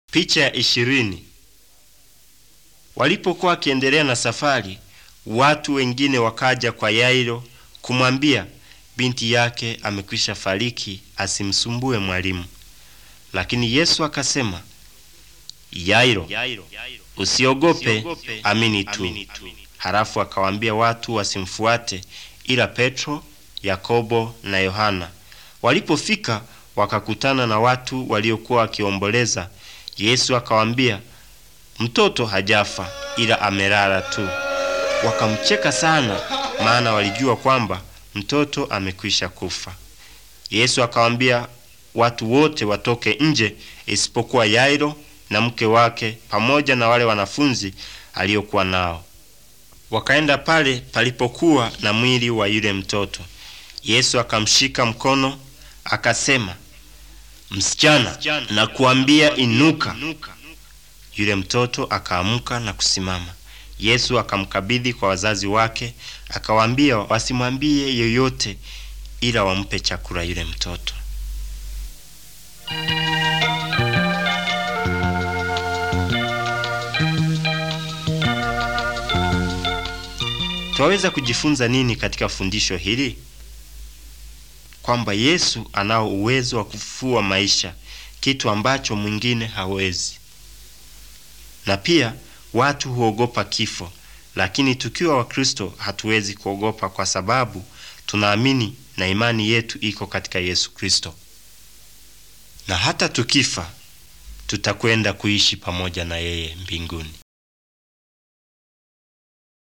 Picha ya ishirini. Walipokuwa wakiendelea na safari, watu wengine wakaja kwa Yairo kumwambia binti yake amekwisha fariki, asimsumbue mwalimu. Lakini Yesu akasema, Yairo, usiogope, amini tu. Halafu akawaambia watu wasimfuate, ila Petro, Yakobo na Yohana. Walipofika wakakutana na watu waliokuwa wakiomboleza. Yesu akawaambia, mtoto hajafa ila amelala tu. Wakamcheka sana, maana walijua kwamba mtoto amekwisha kufa. Yesu akawaambia watu wote watoke nje isipokuwa Yairo na mke wake pamoja na wale wanafunzi aliokuwa nao. Wakaenda pale palipokuwa na mwili wa yule mtoto. Yesu akamshika mkono akasema, Msichana, nakuambia inuka. Yule mtoto akaamka na kusimama. Yesu akamkabidhi kwa wazazi wake, akawaambia wasimwambie yoyote, ila wampe chakula yule mtoto. Twaweza kujifunza nini katika fundisho hili? Kwamba Yesu anao uwezo wa kufufua maisha, kitu ambacho mwingine hawezi. Na pia watu huogopa kifo, lakini tukiwa Wakristo hatuwezi kuogopa kwa sababu tunaamini na imani yetu iko katika Yesu Kristo, na hata tukifa tutakwenda kuishi pamoja na yeye mbinguni.